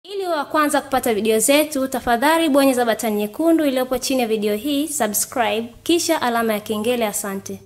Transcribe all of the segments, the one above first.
Ili wa kwanza kupata video zetu, tafadhali bonyeza batani nyekundu iliyopo chini ya video hii, subscribe, kisha alama ya kengele. Asante.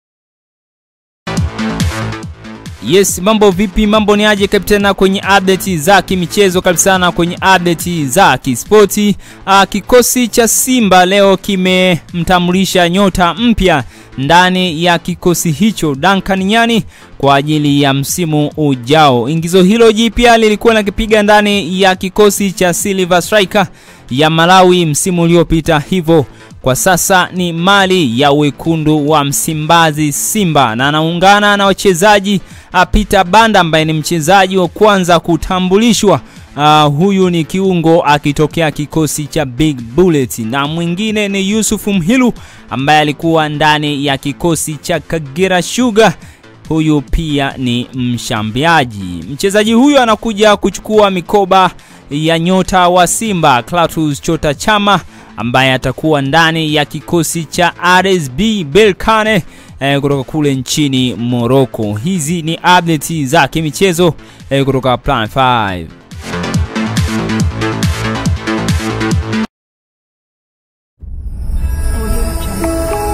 Yes, mambo vipi? Mambo ni aje kapitana kwenye update za kimichezo kabisa sana kwenye update za kispoti. Uh, kikosi cha Simba leo kimemtambulisha nyota mpya ndani ya kikosi hicho Duncan Nyani kwa ajili ya msimu ujao. Ingizo hilo jipya lilikuwa nakipiga ndani ya kikosi cha Silver Striker ya Malawi msimu uliopita, hivyo kwa sasa ni mali ya wekundu wa Msimbazi Simba, na anaungana na wachezaji Peter Banda ambaye ni mchezaji wa kwanza kutambulishwa. Uh, huyu ni kiungo akitokea kikosi cha Big Bullet, na mwingine ni Yusuf Mhilu ambaye alikuwa ndani ya kikosi cha Kagera Sugar. Huyu pia ni mshambiaji. Mchezaji huyu anakuja kuchukua mikoba ya nyota wa Simba Clatous Chota Chama ambaye atakuwa ndani ya kikosi cha RSB Berkane eh, kutoka kule nchini Morocco. Hizi ni update za kimichezo eh, kutoka Plan 5.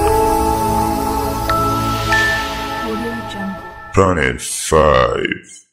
Planet 5